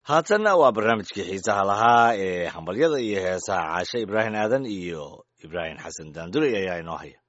haatanna waa barnaamijkii xiisaha lahaa ee hambalyada iyo heesaha caashe ibraahim aadan iyo ibraahim xasan daanduley ayaa inoo haya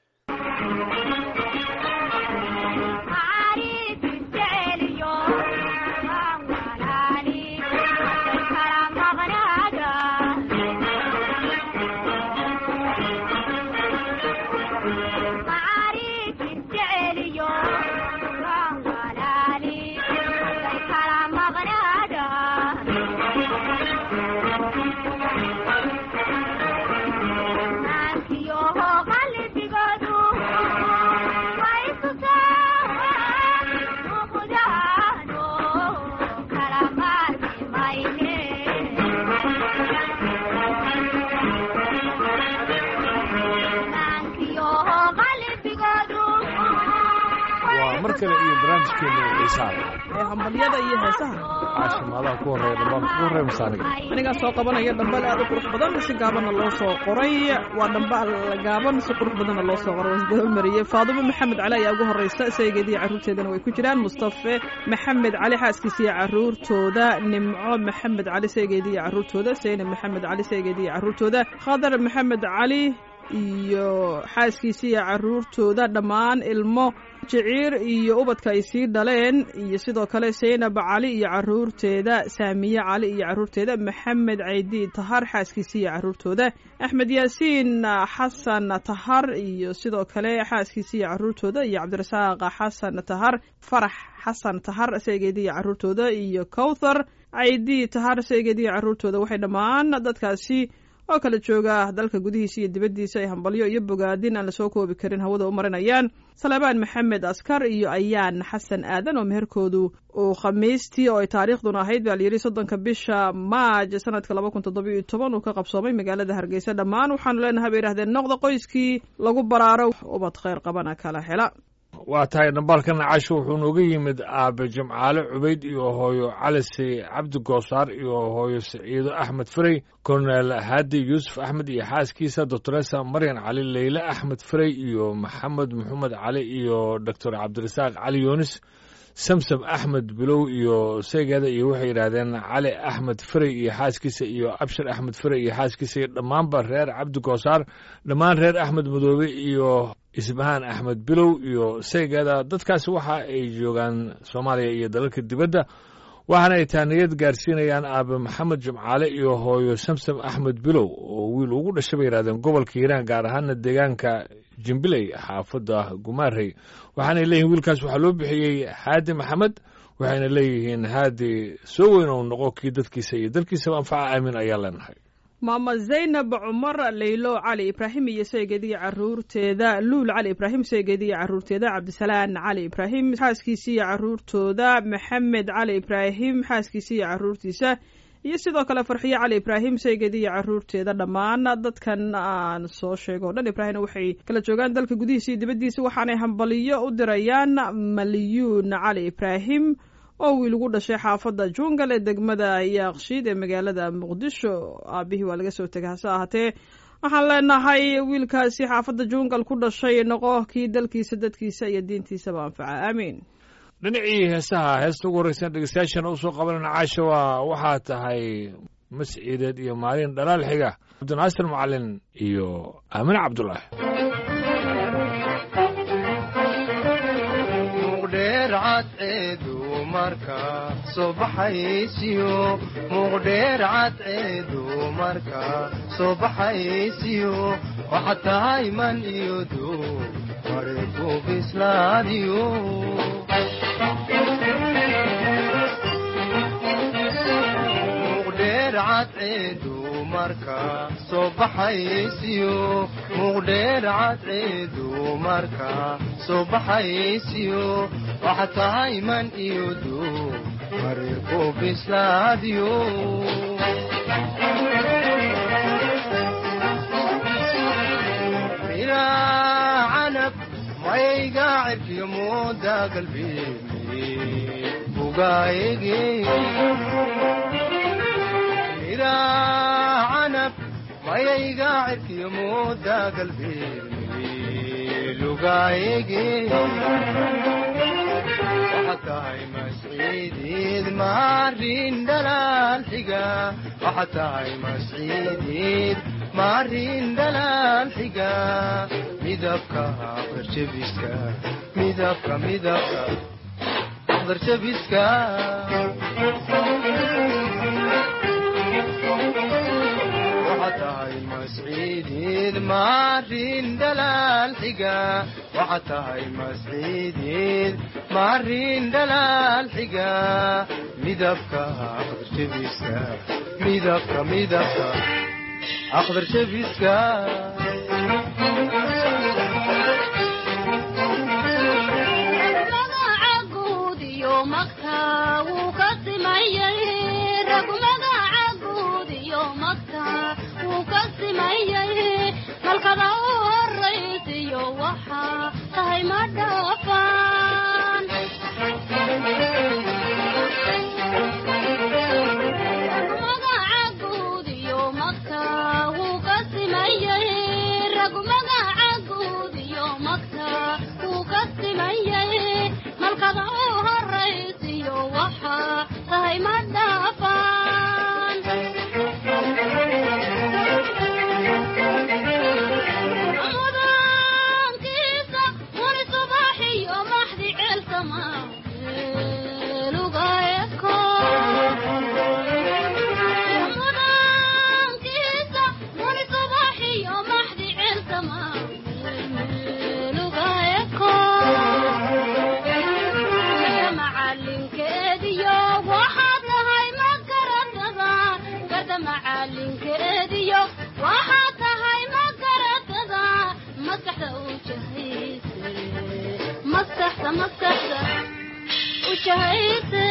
mar kale iyo barnaamijkeena xiisaha ee hambalyada iyo heesaha caashimaadaha ku horreeya dhammaan ku horreeya masaaniga anigaa soo qabanaya dhambal aad u qurux badan si gaabanna loo soo qoray waa dhambal gaaban si qurux badanna loo soo qoray wasdaba mariyey faadumo maxamed cali ayaa ugu horreysa saygeediiyo carruurteedana way ku jiraan mustafe maxamed cali xaaskiisa iyo carruurtooda nimco maxamed cali saygeedii iyo carruurtooda saynab maxamed cali saygeedii iyo carruurtooda khadar maxamed cali iyo xaaskiisa iyo carruurtooda dhammaan ilmo jiciir iyo ubadka ay sii dhaleen iyo sidoo kale saynab cali iyo carruurteeda saamiye cali iyo carruurteeda maxamed caydi tahar xaaskiisa iyo carruurtooda axmed yaasiin xasan tahar iyo sidoo kale xaaskiisa iyo carruurtooda iyo cabdirasaaq xasan tahar farax xasan tahar saygeedi iyo carruurtooda iyo kowthar caydi tahar saygeedi iyo carruurtooda waxay dhammaan dadkaasi oo kala jooga dalka gudihiisa iyo dibaddiisa ay hambalyo iyo bogaadin aan lasoo koobi karin hawada u marinayaan salebaan maxamed askar iyo ayaan xasan aadan oo meherkoodu uu khamiistii oo ay taariikhduna ahayd baa layidhi soddonka bisha maaj sanadka laba kun toddoba iyo toban uu ka qabsoomay magaalada hargeysa dhammaan waxaanu leenahay bay yidhahdeen noqda qoyskii lagu baraaro ubad khayr qabana kala hela waa tahay dhambaalkana casho wuxuu nooga yimid aabe jimcaale cubayd iyo hooyo calise cabdi goosaar iyo hooyo siciido axmed farey korneel haadi yuusuf axmed iyo xaaskiisa doctoresa maryan cali leyle axmed farey iyo maxamed maxamed cali iyo doctor cabdirasaaq cali yunis samsam axmed bilow iyo seegeeda iyo waxay yidhaahdeen cali axmed farey iyo xaaskiisa iyo abshir axmed farey iyo xaaskiisa iyo dhammaanba reer cabdi goosaar dhammaan reer axmed madoobe iyo isbahaan axmed bilow iyo seegeeda dadkaasi waxa ay joogaan soomaaliya iyo dalalka dibadda waxaana ay taaniyad gaarsiinayaan aabe maxamed jimcaale iyo hooyo samsam axmed bilow oo wiil ugu dhashay bay yidhahdeen gobolka hiiraan gaar ahaana deegaanka jimbiley xaafadda gumaarey waxaanay leeyihin wiilkaas waxaa loo bixiyey haadi maxamed waxayna leeyihiin haadi soo weyn ou noqo kii dadkiisa iyo dalkiisaba anfaca aamin ayaa leenahay maama zaynab cumar leylo cali ibraahim iyo saygeediiyo carruurteeda luul cali ibraahim saygeediiyo carruurteeda cabdisalaan cali ibraahim xaaskiisa iyo carruurtooda maxamed cali ibraahim xaaskiisa iyo carruurtiisa iyo sidoo kale farxiyo cali ibraahim saygeediiyo carruurteeda dhammaan dadkan aan soo sheego o dhan ibraahimna waxay kala joogaan dalka gudihiisa iyo dibaddiisa waxaanay hambaliyo u dirayaan maliyuun cali ibraahim oo wiil ugu dhashay xaafadda jungal ee degmada yaaqshiid ee magaalada muqdisho aabihii waa laga soo tegay hase ahaatee waxaan leenahay wiilkaasi xaafadda jungal ku dhashay noqo kii dalkiisa dadkiisa iyo diintiisaba anfaca aamiin dhinacii heesaha heesta ugu horreysan dhegeystayaashana usoo qabanayna caasha waa waxaa tahay masciideed iyo maalin dhalaal xiga cabdinaasir macalin iyo aamine cabdulaahi marka soo baxaysiyo muuqdheer cadceedu marka soo baxaysiyo waxaad tahay man iyo duu mariku bislaadiyo muuqdheer cadceedu marka soo baxaysiyo muuqdheer cadceedu marka soo baxaysiyo waxaad tahay man iyo duu mariku bislaadiyo ilaa canab mayga cirkiyo mooda galbeemi bugaayege ilaa canab mayayga cirkiyo mooda galbeemi lugaayege tahay masciidiid maarin dhala xiga waxaad tahay masciidiid maarin dhalaan xiga midabka aqdarjabiska midabka midabka aqdarjabiska waxaad tahay masciidiid maarin dhalaal xiga waxaad tahay masciidiid maarin dhalaal xiga midabka aqdarjabiska midabka midabka aqdarjabiska magaca guud iyo magta wuu ka simayay rag magaca guud iyo magta wuu ka simayay malkada u horaysiyo waxaa tahay ma dhaafaan magaca guud iyo magta wuu ka simayay rag magaca guud iyo magta wuu ka simayay malkada u horaysiyo waxaa tahay ma dhaafaan mudaankiisa wani subaxiyo maxdi ceelsama lugaeko mudaankiisa wani subaxiyo maxdi ceelsama lugaeko macalinkeediyo waxaad tahay ma garatada garda macalinkeediyo waxaad tahay ma garatada maskaxda u jahayse maskaxda maskaxda u jahayse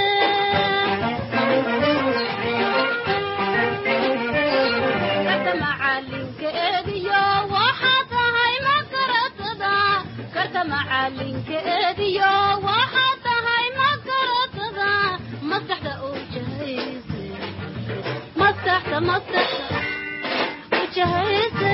garda macalinkeediyo waxaad tahay ma garatada garda macalinkeediyo waxaad tahay ma garatada maskaxda u jahayse maskaxda maskaxda u jahayse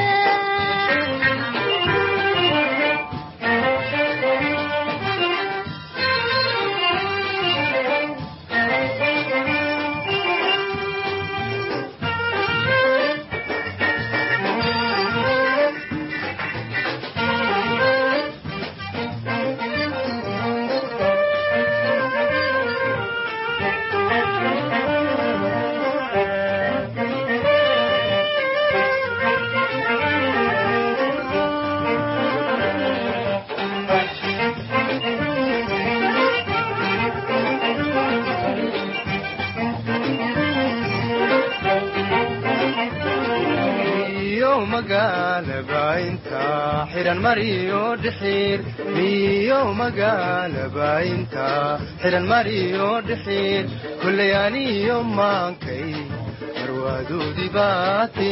iyo magaalaba inta xiran mariyo dhixiir miyo magaalaba inta xiran mariyo dhixiir kullay aniyo maankay marwaadoodii baate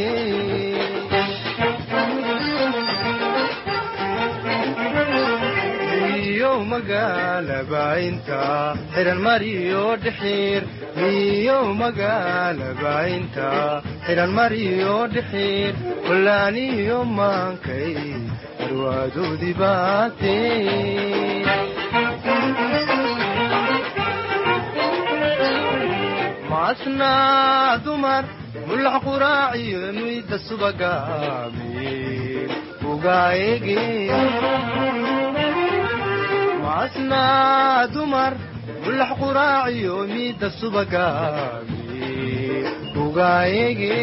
miyo magaalaba inta xiran mariyo dhixiir miyo magaalaba inta xiran mariyo dhixiir kullaaniyo maankay marwaadoodii baate maasnaa dumar mulax quraaciyo muyda subagaamiin ugaayege maasnaa dumar mulax quraaciyo miida subagaamiin ugaayege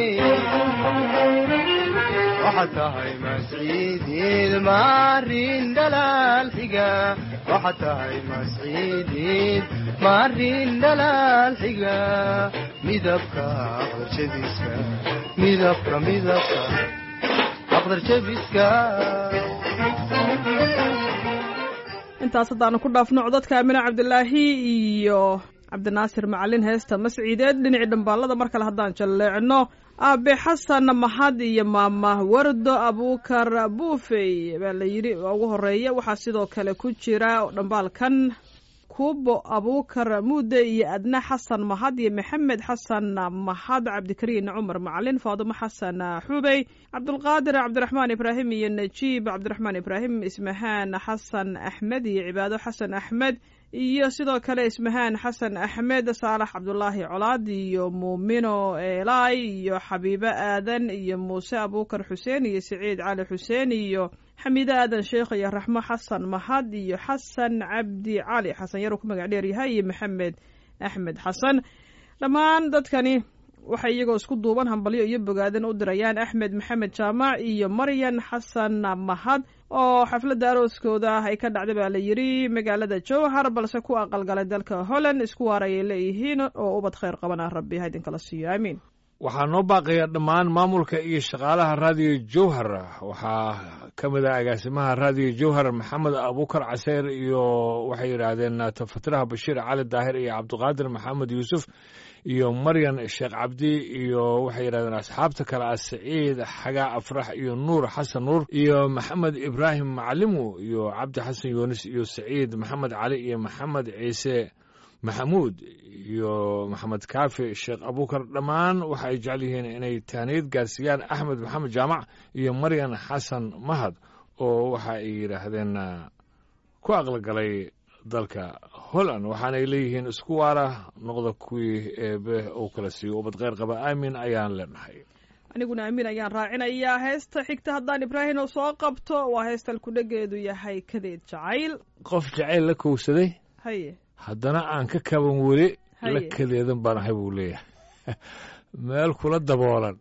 waxaad tahay masciidiid maarin dhalaal xiga waxaad tahay masciidiid maarin dhalaal xiga midabka aqdarjabiska midabka midabka aqdarjabiska intaas haddaanu ku dhaafno codadka amine cabdilaahi iyo cabdinaasir macalin heesta masciideed dhinacii dhambaalada mar kale haddaan jalleecno aabe xasan mahad iyo maama wardo abuukar buufey baa la yidhi oo ugu horeeya waxaa sidoo kale ku jira dhambaalkan ku kuubo abuukar muude iyo adna xasan mahad iyo maxamed xasan mahad cabdikariin cumar macalin faadumo xasan xubey cabdulqaadir cabdiraxmaan ibraahim iyo najiib cabdiraxmaan ibraahim ismahaan xasan axmed iyo cibaado xasan axmed iyo sidoo kale ismahaan xasan axmed saalax cabdulaahi colaad iyo muumino eelay iyo xabiibo aadan iyo muuse abuukar xuseen iyo siciid cali xuseen iyo xamiide aadan sheekh iyo raxmo xasan mahad iyo xasan cabdi cali xasan yaruu ku magac dheer yahay iyo maxamed axmed xasan dhammaan dadkani waxay iyagoo isku duuban hambalyo iyo bogaadan u dirayaan axmed maxamed jaamac iyo maryan xasan mahad oo xafladda arooskooda ah ay ka dhacday baa la yidhi magaalada jowhar balse ku aqalgalay dalka holland isku waar ayay leeyihiin oo ubad khayr qabana rabbi ha idinkala siiyo aamiin waxaa noo baaqaya dhammaan maamulka iyo shaqaalaha raadiyo jowhar waxaa ka mid ah agaasimaha raadiyo jowhar maxamed abuukar caseer iyo waxay yidhaahdeen tafatiraha bashiir cali daahir iyo cabdiqaadir maxamed yuusuf iyo maryan sheekh cabdi iyo waxay yidhahdeen asxaabta kale ah saciid xagaa afrax iyo nuur xasan nuur iyo maxamed ibraahim macalimu iyo cabdi xasan yuunis iyo saciid maxamed cali iyo maxamed ciise maxamuud iyo maxamed kaafi sheekh abuukar dhammaan waxa ay jecel yihiin inay tahniyad gaarsiiyaan axmed maxamed jaamac iyo maryan xasan mahad oo waxa ay yidhaahdeen ku aqligalay dalka holland waxaanay leeyihiin isku waara noqda kuwii eebe uu kala siiyo ubad kheyr qaba aamin ayaan leenahay aniguna amiin ayaan raacinayaa heesta xigta haddaan ibraahim oo soo qabto waa heestal kudhageedu yahay kadeed jacayl qof jacayl la kowsaday haye haddana aan ka kaban weli Haye. la kadeedan baan ahay buu leeyahay meel kula daboolan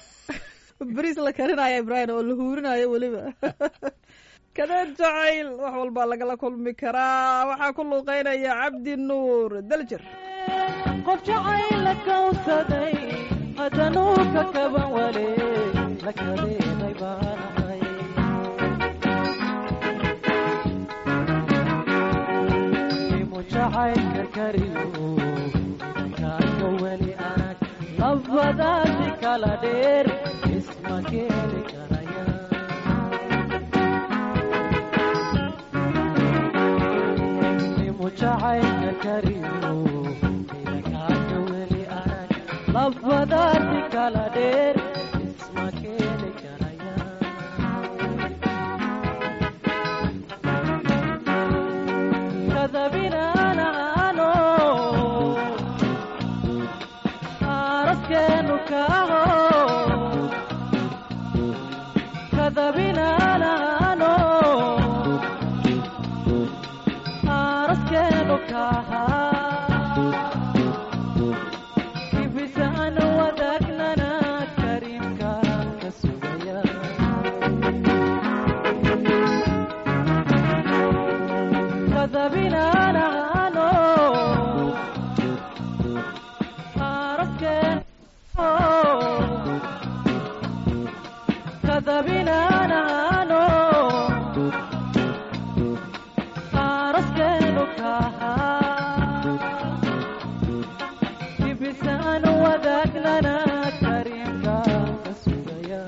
beriis la karinaya ibraahim oo la huurinayo weliba kadeed jacayl wax walbaa lagala kulmi karaa waxaa ku luuqeynaya cabdi nuur daljir qof jacayl la kawsaday haddanuu ka kaban wale la kadeeday baanahay imu jacaylka kariyo kaaka weli arag labadaasi kala dheer isma keeni karaya imu jacaylka kariyo kaaka weli arag labadaasi kala dheer isma keeni karaya kadabinaanaano araskeenu kaaho kadabinaanaano araskeenu kaaha kibisaan wadaagnana kariimka ka sugaya kadabinaanaano araskeen kadabinaanaano araskeenu kaha kibisaan wadaagnana kariimka ka sugaya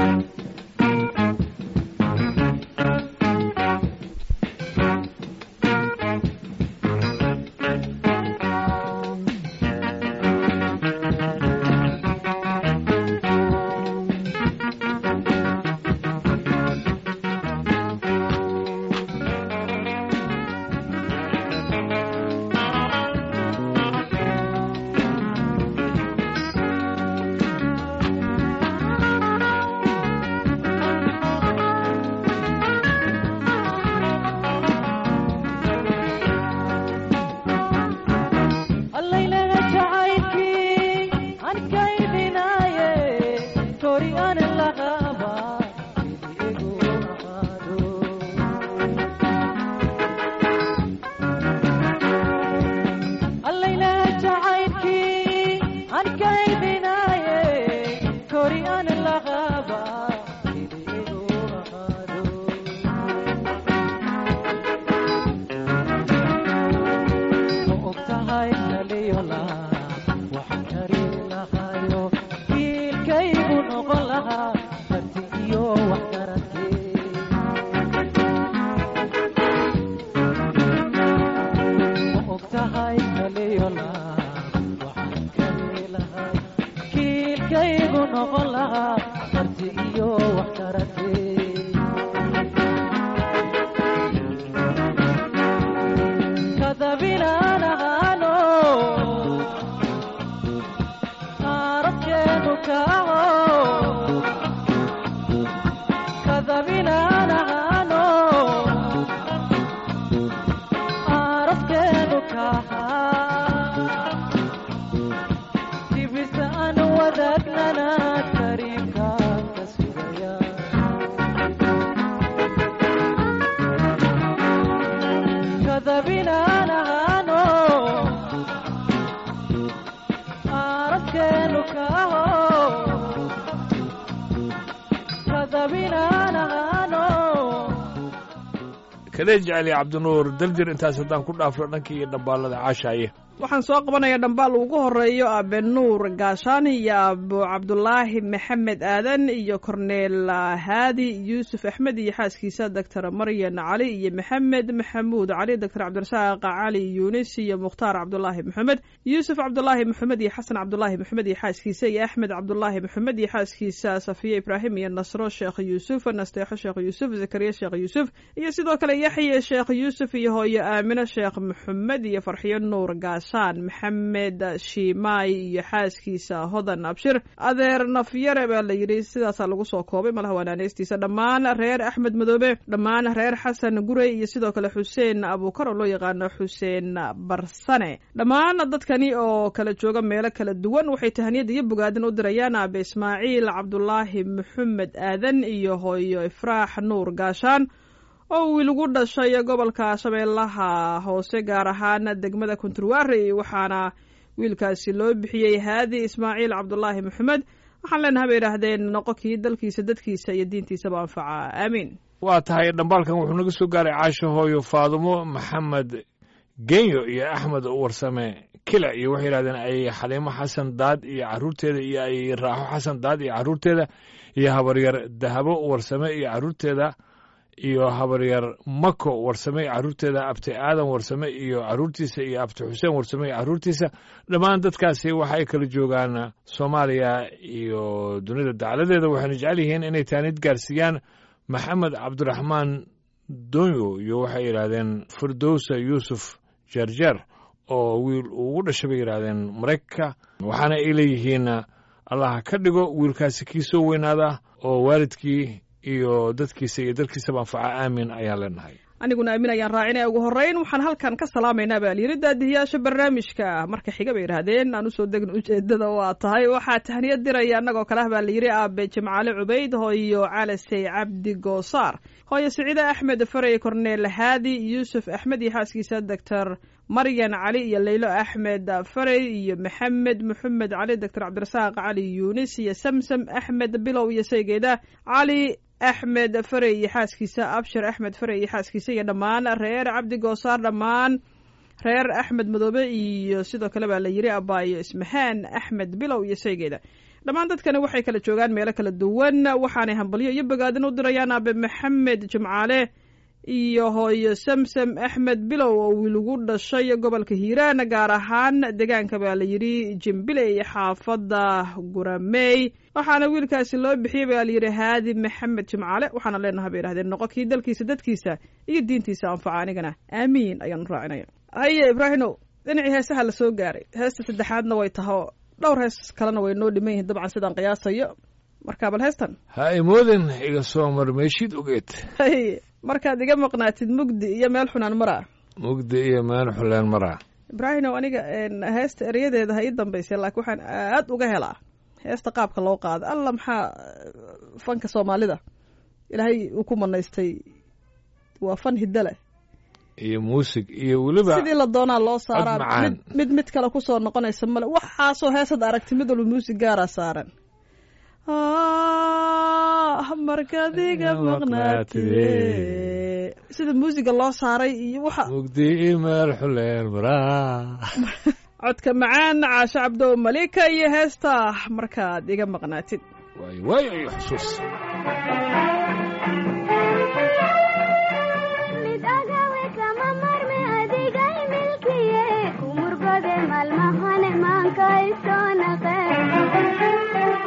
allaylaga jacaylkii aan kaydinaaye tori aan laqaba idigu ahaado allaylaga jacaylkii aan kaydinaaye tori aan laqaba idigu ahaado ma ogtahay kaliyola waxaan kari lahayo wiilkaygu noqon lahaa karti iyo wax garate ma wiilkaygu noqon lahaa karti iyo wax karatee kadabinaan ahaano arabkeenu kaaho kadabinaan ahaano arabkeenu kaahaa dibisa aan wadaagnana kariimkaan ka sugaya kadabinaan ahaano arabkeenu kaaho kadabinaan ahaano kalee jeceli cabdinuur daljir intaas haddaan ku dhaafno dhankii iyo dhambaalada caashaaye waxaan soo qabanayaa dhambaal ugu horeeyo aabe nuur gaashaani iyo aabo cabdulaahi maxamed aadan iyo korneel haadi yuusuf axmed iyo xaaskiisa doctor maryan cali iyo maxamed maxamuud cali doctor cabdirasaaq cali yuunis iyo mukhtaar cabdulaahi maxamed yuusuf cabdulaahi maxamed iyo xasan cabdulaahi maxamed iyo xaaskiisa iyo axmed cabdulaahi maxamed iyo xaaskiisa safiye ibraahim iyo nasro sheekh yuusuf nasteexo sheekh yuusuf zakariya sheekh yuusuf iyo sidoo kale yaxya sheekh yuusuf iyo hooyo aamino sheekh maxamed iyo farxiyo nuur gaashaan maxamed shiimaay iyo xaaskiisa hodan abshir adeer nafyare baa la yidhi sidaasaa lagu soo koobay malaha wanaaneystiisa dhammaan reer axmed madoobe dhammaan reer xasan gurey iyo sidoo kale xuseen abuukar oo loo yaqaano xuseen barsane dhammaan dadkani oo kala jooga meelo kala duwan waxay tahaniyad iyo bogaadin u dirayaan aabe ismaaciil cabdulaahi maxamed aadan iyo hooyo ifraax nuur gaashaan oo wiil ugu dhashay gobolka shabeellaha hoose gaar ahaan degmada kunturwaari waxaana wiilkaasi loo bixiyey haadi ismaaciil cabdulaahi maxamed waxaan leenahay bay yidhaahdeen noqonkii dalkiisa dadkiisa iyo diintiisaba anfaca aamiin waa tahay dhambaalkan wuxuu naga soo gaaray caasho hooyo faadumo maxamed genyo iyo axmed warsame kila iyo waxay yidhahdeen ay xaliimo xasan daad iyo caruurteeda iyo ay raaxo xasan daad iyo caruurteeda iyo habaryar dahabo warsame iyo caruurteeda iyo habaryar mako warsame iyo caruurteeda abti aadan warsame iyo caruurtiisa iyo abti xuseen warsame iyo caruurtiisa dhammaan dadkaasi waxa ay kala joogaan soomaaliya iyo dunida dacladeeda waxayna jecel yihiin inay taanid gaarsiiyaan maxamed cabdiraxmaan donyo iyo waxay yidhaahdeen firdowsa yuusuf jeerjeer oo wiil ugu dhashay bay yidhaahdeen maraykanka waxaana ay leeyihiin allah ka dhigo wiilkaasi kii soo weynaada oo waalidkii iyo dadkiisa iyo dalkiisaba anfaca aamin ayaan leenahay aniguna aamin ayaan raacinaya ugu horreyn waxaan halkan ka salaamaynaa baa layidhi daadihiyaasha barnaamijka marka xiga bay yidhaahdeen aan usoo degin ujeedada waa tahay waxaa tahniyad diraya annagoo kale ah baa layidhi aabe jimcaale cubayd hooyo calasey cabdi goosaar hooyo siciide axmed farey korneel haadi yuusuf axmed iyo xaaskiisa doctor maryan cali iyo leylo axmed farey iyo maxamed maxamed cali doctor cabdirasaaq cali yuunis iyo samsam axmed bilow iyo saygeeda cali axmed farey iyo xaaskiisa abshir axmed farey iyo xaaskiisa iyo dhammaan reer cabdi goosaar dhammaan reer axmed madoobe iyo sidoo kale baa la yidhi abaayo ismahaan axmed bilow iyo saygeeda dhammaan dadkani waxay kala joogaan meelo kala duwan waxaanay hambalyo iyo bogaadin u dirayaan aabe maxamed jimcaale iyo hooyo samsam axmed bilow oo wiilugu dhashay gobolka hiiraan gaar ahaan deegaanka baa la yidhi jimbile iyo xaafadda guramey waxaana wiilkaasi loo bixiyey baa layidhi haadi maxamed jimcaale waxaana leenahay bay yidhahdeen noqo kii dalkiisa dadkiisa iyo diintiisa anfaca anigana aamiin ayaanu raacinaya haye ibraahimow dhinacii heesaha la soo gaaray heesta saddexaadna way taho dhowr hees kalena way noo dhiman yihiin dabcan sidaan qiyaasayo marka bal heestan ha imoodin iga soo marmeeshid ogeed hay markaad iga maqnaatid mugdi iyo meel xunaan maraa mugdi iyo meel xuleen maraa ibraahimow aniga heesta eryadeeda ha ii dambaysay laakiin waxaan aad uga helaa heesta qaabka loo qaada alla maxaa fanka soomaalida ilaahay uu ku manaystay waa fan hidale iyo muusig iyo weliba sidii la doonaa loo saaraa cod macaan. mid mid mid kale kusoo noqonaysa male waxaasoo heesad aragti mid walba muusig gaaraa saaran Ah, markaad iga maqnaatide sida muusiga loo saaray iyo waxa mugdi iyo meel xuleen maraa codka macaan caasho cabdow malika iyo heesta markaad iga maqnaatid waayo waayo iyo xusuus mid agawe kama marme adigay milkiye kumurgode malmahane maankay soo naqe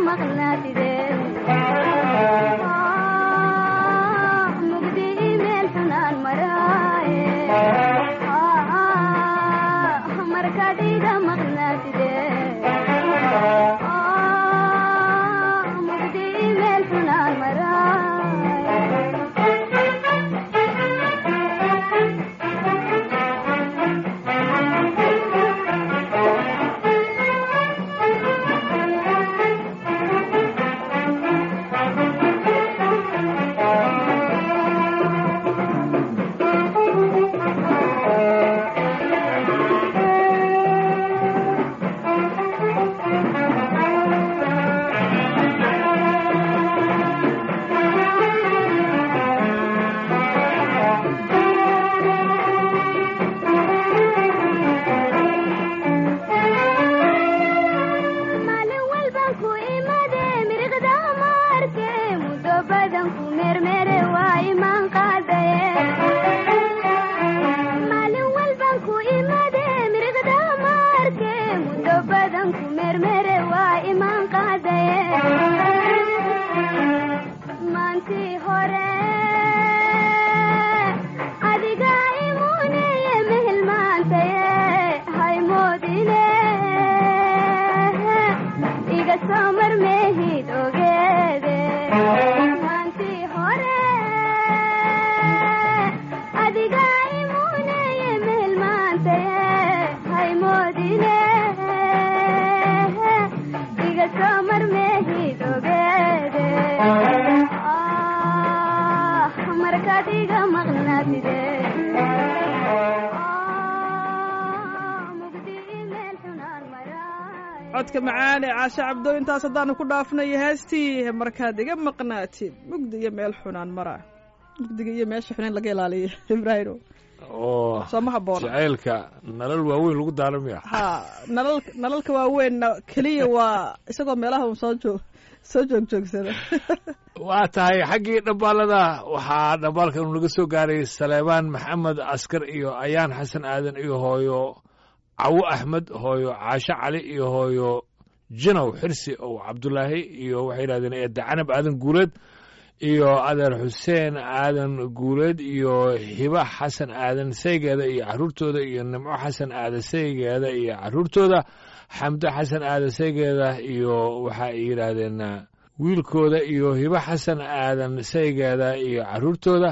maqnaatidee mugdi imeel xunaan maraaye markaad iga maqnaatidee mugdi imeel xunaan maalin walbaan ku imade miriqda maarke muddo badan ku mermere waa imaan qaadaye maalin walbaan ku imade miriqda maarke muddo badan ku mermere waa imaan qaadaye maantii hore adiga imuneye mehelmaantaye haymoodine iga soo marmeehid ogeede maantii hore adiga imuneye mehelmaantaye haymoodine iga soo marmeehid ogeede Ah, markaad iga maqnaatide mugdi imeel xunaan maraaye codka macaan ee caashe cabdo intaas haddaanu ku dhaafnayo heestii markaad iga maqnaatid mugdi iyo meel xunaan mara mugdiga iyo meesha xunayn laga ilaaliyo ibraahimo oo soo ma habboona jacaylka nalal waaweyn lagu daaramaya ha nalal nalalka waaweynna keliya waa isagoo meelaha un soo joog soo joog joogsada waa tahay xaggii dhambaalada waxaa dhambaalkan naga soo gaaray saleebaan maxamed askar iyo ayaan xasan aadan iyo hooyo cawo axmed hooyo caasho cali iyo hooyo jinow xirsi ow cabdulaahi iyo waxay yidhahdeen eedda canab aadan guuleed iyo adeer xuseen aadan guuleed iyo hiba xasan aadan saygeeda iyo caruurtooda iyo nimco xasan aadan saygeeda iyo caruurtooda xamdo xasan aadan saygeeda iyo waxa ay yidhaahdeen wiilkooda iyo hibo xasan aadan saygeeda iyo caruurtooda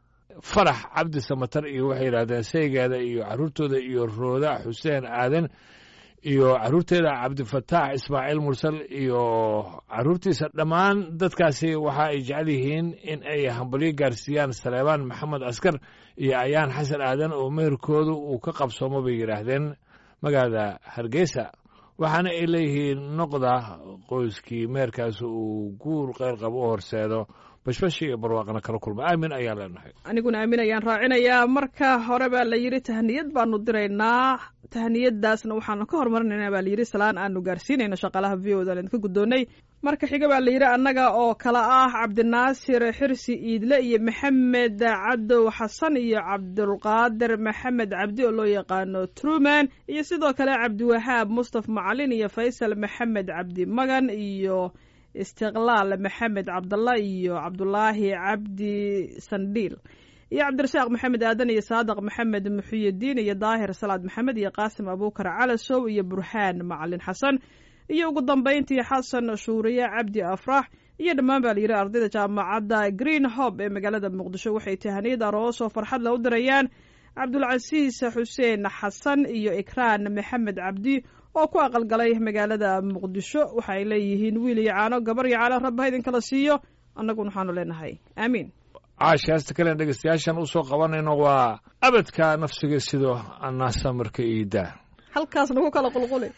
farax cabdi samatar iyo waxay yidhahdeen saygeeda iyo caruurtooda iyo rooda xuseen aadan iyo caruurteeda cabdifataax ismaaciil mursal iyo caruurtiisa dhammaan dadkaasi waxa ay jecel yihiin in ay hambalyo gaarsiiyaan saleebaan maxamed askar iyo ayaan xasan aadan oo meherkoodu uu ka qabsoomo bay yidhaahdeen magaalada hargeysa waxaana ay leeyihiin noqda qoyskii meherkaas uu guur qeyr qabo u horseedo bashbashi iyo barwaaqana kala kulma aamin ayaan leenahay aniguna aamin ayaan raacinayaa marka hore baa la yidhi tahniyad baanu diraynaa tahniyadaasna waxaanu ka hormarinaynaa baa layidhi salaan aanu gaarsiinayno shaqaalaha v o da idinka guddoonnay marka xiga baa la yidhi annaga oo kale ah cabdinaasir xirsi iidle iyo maxamed cadow xasan iyo cabdulqaadir maxamed cabdi oo loo yaqaano truman iyo sidoo kale cabdiwahaab mustaf macalin iyo faysal maxamed cabdi magan iyo istiqlaal maxamed cabdalla iyo cabdulaahi cabdi sandhiil iyo cabdirasaaq maxamed aadan iyo saadiq maxamed muxiyadiin iyo daahir salaad maxamed iyo qaasim abuukar calasow iyo burhaan macalin xasan iyo ugu dambayntii xasan shuuriye cabdi afrax iyo dhammaan baa layidhi ardayda jaamacadda green hob ee magaalada muqdisho waxay tahaniyad aroos oo farxad la u dirayaan cabdulcasiis xuseen xasan iyo ikraan maxamed cabdi oo ku aqalgalay magaalada muqdisho waxa ay leeyihiin wiil iyo caano gabar iyo caano rabba ha idinkala siiyo annaguna waxaanu leenahay aamiin caashi heesta kalen dhegeystayaashan usoo qabanayno waa abadka nafsiga sidoo annaasa marka iidaa halkaas nagu kala qulquli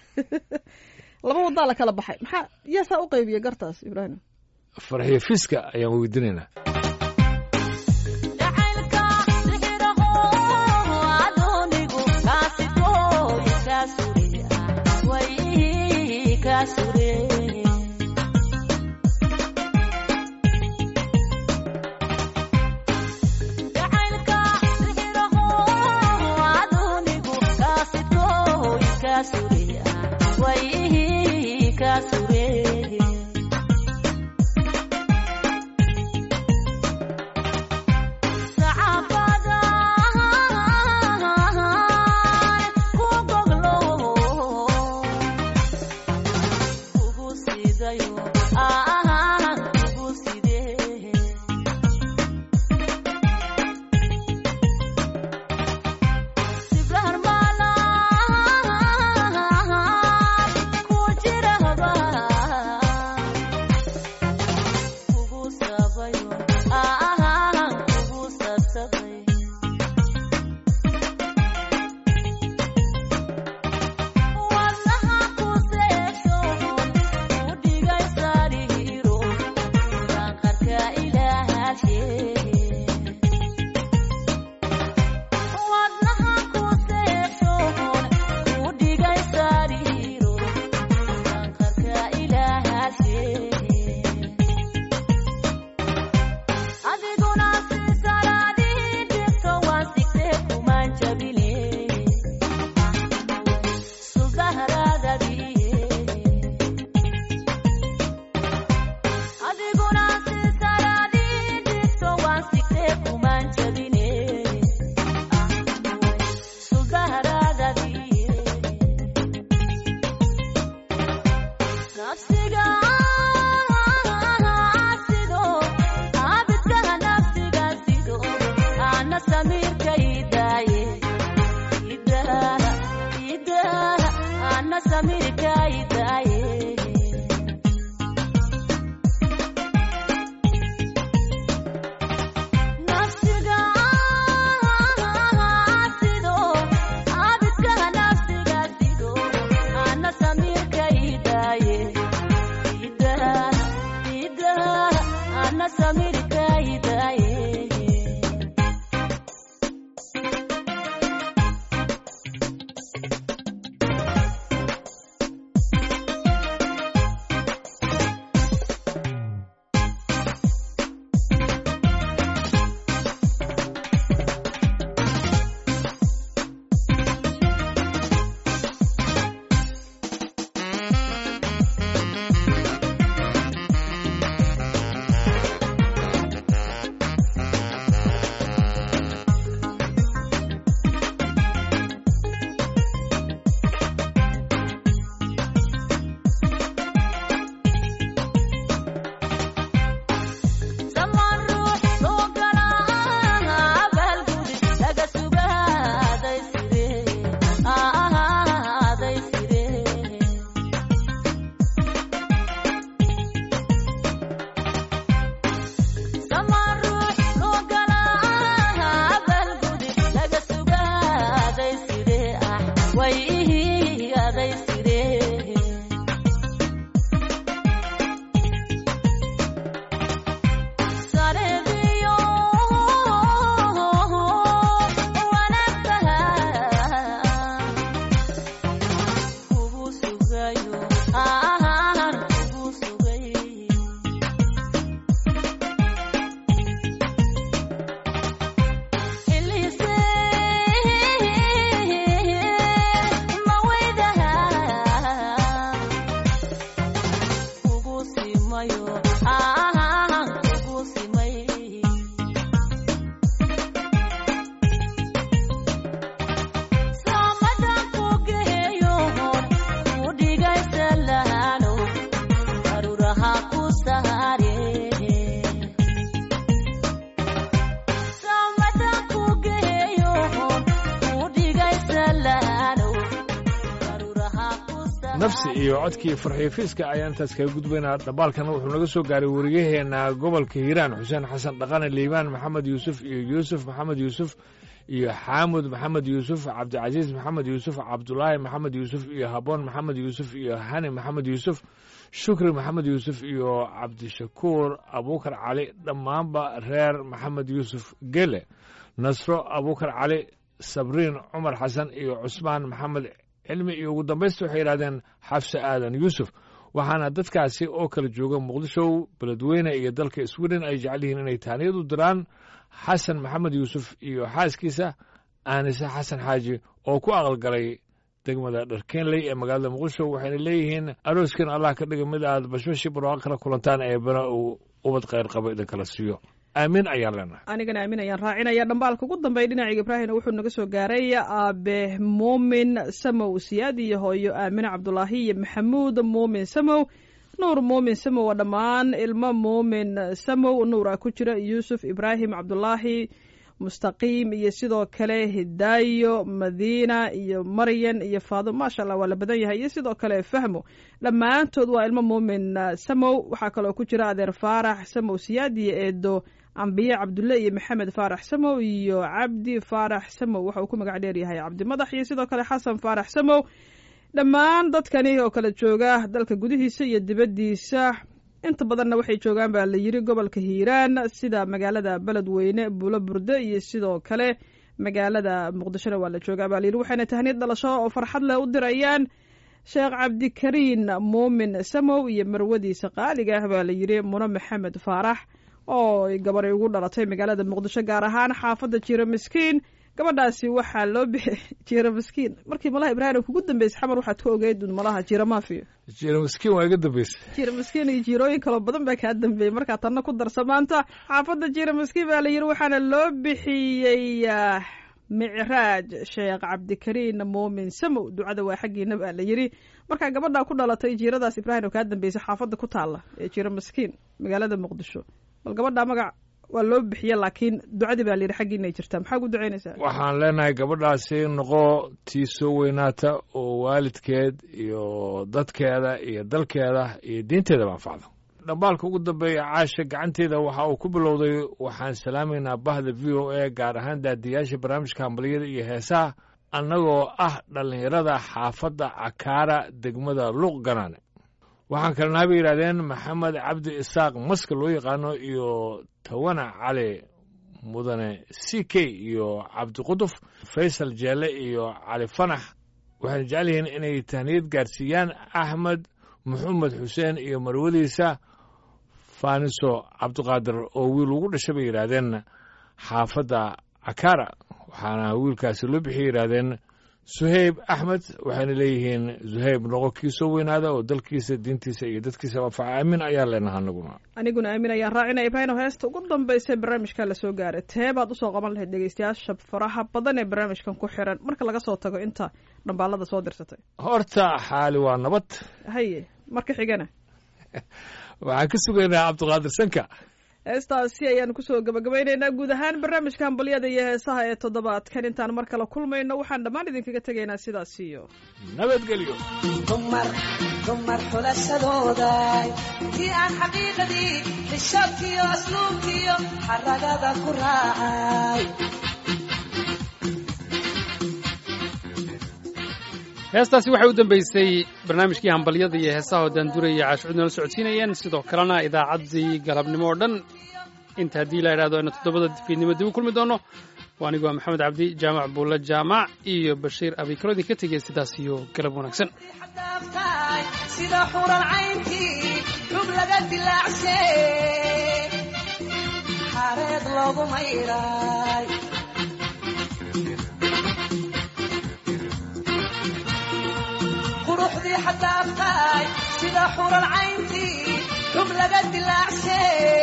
laba wadaa la kala baxay maxaa yaasaa u qaybiya gartaas ibraahim farxiyo fiska ayaan weydiinaynaa jacaylka sixiraho adoonigu kaasitooy kaa sure way kaa sure jacaylka sixiraho adoonigu kaasitooy kaa sure way kaa sure ana samirkaydaaye samaan ruux soo galaa abaalgudi laga sugaaday sidee ahaaday sidee samaan ruux soo galaa abaalgudi laga sugaaday sidee ah way ihigaaday sidee sareediyo wanaagtaha kugu sugayo aan kugu sugay ilise maweydaha kugu simayo aan kugu simay samadan ku geeyo ku dhigaysa lahano daruraha ku saare samadan ku geeyo ku dhigaysa lahano daruraha ku saare nafsi iyo codkii farxiifiiska ayaan intaas kaga gudbaynaa dhambaalkana wuxuu naga soo gaaray weriyaheena gobolka hiiraan xuseen xasan dhaqane liibaan maxamed yuusuf iyo yuusuf maxamed yuusuf iyo xaamud maxamed yuusuf cabdicasiis maxamed yuusuf cabdulaahi maxamed yuusuf iyo haboon maxamed yuusuf iyo hani maxamed yuusuf shukri maxamed yuusuf iyo cabdishakuur abuukar cali dhammaanba reer maxamed yuusuf gele nasro abuukar cali sabriin cumar xasan iyo cusmaan maxamed cilmi iyo ugu dambaysta waxay yidhahdeen xafse aadan yuusuf waxaana dadkaasi oo kala jooga muqdisho beledweyne iyo dalka sweden ay jecel yihiin inay taaniyad u diraan xasan maxamed yuusuf iyo xaaskiisa aanise xasan xaaji oo ku aqalgalay degmada dharkeenley ee magaalada muqdisho waxayna leeyihiin arooskan allah ka dhiga mid aad bashbashi barwaaqo kala kulantaan eebana uu ubad khayr qabo idinkala siiyo aamiin ayaan leenahay anigana aamin ayaan raacinaya dhambaalka ugu dambeeya dhinaciga ibraahimna wuxuu naga soo gaaray aabe muumin samow siyaad iyo hooyo aamine cabdulaahi iyo maxamuud muumin samow nuur muumin samow waa dhammaan ilmo muumin samow nuura ku jira yuusuf ibraahim cabdulaahi mustaqiim iyo sidoo kale hidaayo madiina iyo maryan iyo faado maasha allah waa la badan yahay iyo sidoo kale fahmo dhammaantood waa ilmo muumin samow waxaa kaloo ku jira adeer faarax samow siyaad iyo eedo ambiye cabdulle iyo maxamed faarax samow iyo cabdi faarax samow waxa uu ku magac dheer yahay cabdi madax iyo sidoo kale xasan faarax samow dhammaan dadkani oo kala jooga dalka gudihiisa iyo dibaddiisa inta badanna waxay joogaan baa la yiri gobolka hiiraan sida magaalada beledweyne buulo burde iyo sidoo kale magaalada muqdishona waa la joogaa baa la yiri waxayna tahniyad dhalasho oo farxad leh u dirayaan sheekh cabdikariin muumin samow iyo marwadiisa qaaliga ah baa la yiri muno maxamed faarax oo ay gabaray ugu dhalatay magaalada muqdisho gaar ahaan xaafadda jiro miskiin gabadhaasi waxaa loo bixi jiro miskiin markii malaha ibraahim kugu dambeysay xamar waxaad ku ogeyd un malaha jiro maafiyo jiro miskiin waa iga dambeysay jiro miskiin iyo jiirooyin kaloo badan baa kaa dambeeyey markaa tanna ku darsa maanta xaafadda jiro miskiin baa la yiri waxaana loo bixiyey ah, micraaj sheekh cabdikariin muumin samow ducada waa xaggiina baa la yiri markaa gabadhaa ku dhalatay jiiradaas ibraahim oo kaa dambeysay xaafadda ku taalla ee jiro miskiin magaalada muqdisho bal gabadhaa magac waa loo bixiye laakiin ducadii baa la yidhi xaggiinay jirtaa maxaa ku ducaynaysaa waxaan leenahay gabadhaasi noqo tii soo weynaata oo waalidkeed iyo dadkeeda iyo dalkeeda iyo diinteedaba anfacdo dhambaalka ugu dambeeya caasha gacanteeda waxa uu ku bilowday waxaan salaamaynaa bahda v o a gaar ahaan daadiyaasha barnaamijka hambaliyada iyo heesaha annagoo ah dhallinyarada xaafadda cakaara degmada luuq ganaane waxaan kalena bay yidhahdeen maxamed cabdi isaaq maska loo yaqaano iyo tawana cali mudane c k iyo cabdiquduf faysal jeelle iyo cali fanax waxayna jecel yihiin inay tahniyad gaarsiiyaan axmed maxamed xuseen iyo marwadiisa faaniso cabdiqaadir oo wiil ugu dhashay bay yidhaahdeen xaafadda cakaara waxaana wiilkaasi loo bixiyay yidhaahdeen suhayb axmed waxayna leeyihiin suhayb noqo kii soo weynaada oo dalkiisa diintiisa iyo dadkiisa anfaca aamin ayaa leenaha anaguna aniguna aamin ayaan raacinaya ibraahim oo heesta ugu dambaysa barnaamijka la soo gaaray tee baad usoo qaban lahayd dhegeystayaasha faraha badan ee barnaamijkan ku xiran marka laga soo tago inta dhambaalada soo dirsatay horta xaali waa nabad haye marka xigana waxaan ka sugaynaa cabdiqaadir sanka heestaasi ayaanu kusoo gabagabaynaynaa guud ahaan barnaamijka hambalyada iyo heesaha ee toddobaadkan intaan mar kale kulmayno waxaan dhammaan idinkaga tegaynaa sidaas iyo nabadgelyo dumar dumar xulashadooda tii aan xaqiiqadii xishoodkiyo asluubkiyo xaragada ku raacay heestaasi waxay u dambeysay barnaamijkii hambalyada iyo heesaha oo daanduraya caashucud nala socodsiinayeen sidoo kalena idaacaddii galabnimo oo dhan inta haddii la idhahdo aynu toddobada fiidnimo dib u kulmi doono waa anigu waa maxamed cabdi jaamac buulle jaamac iyo bashiir abikaro idinka tegaya sidaas iyo galab wanaagsan xadaaftaay sida xuran caynkii xub laga dilaacshe xareed loogu mayray quruxdii xadaaftaay sida xuran caynkii xub laga dilaacshe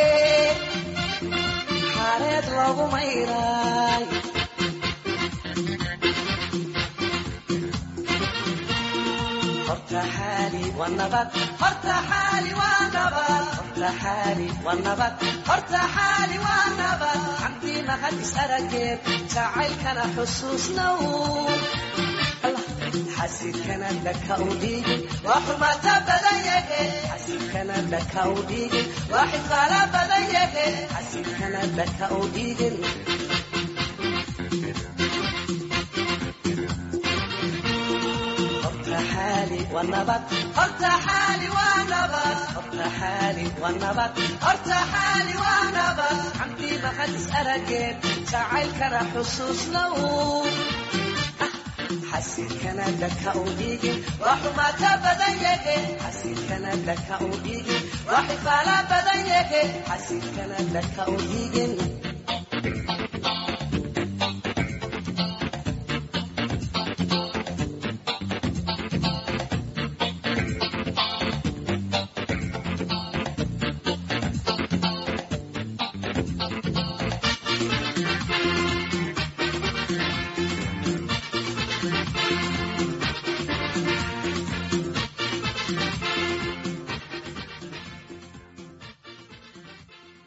xareed loogu mayray horta xaali waa nabad horta xaali waa nabad horta xaali waa nabad horta xaali waa nabad xamdii mahadis arageed jacaylkana xusuusnow xasidkana dhaka u dhiigin waa xurmaata badan yahe xasidkana dhaka u dhiigin waa xifaala badan yahe xasidkana dhaka u dhiigin horta xaali waa nabad horta xaali waa nabad horta xaali waa nabad horta xaali waa nabad xamdii mahadis arageed jacaylkana xusuusnow xasilkana dhaka u dhiigin waa xumaata badan yahe xasilkana dhaka u dhiigin waa xifaala badan yahe xasilkana dhaka u dhiigin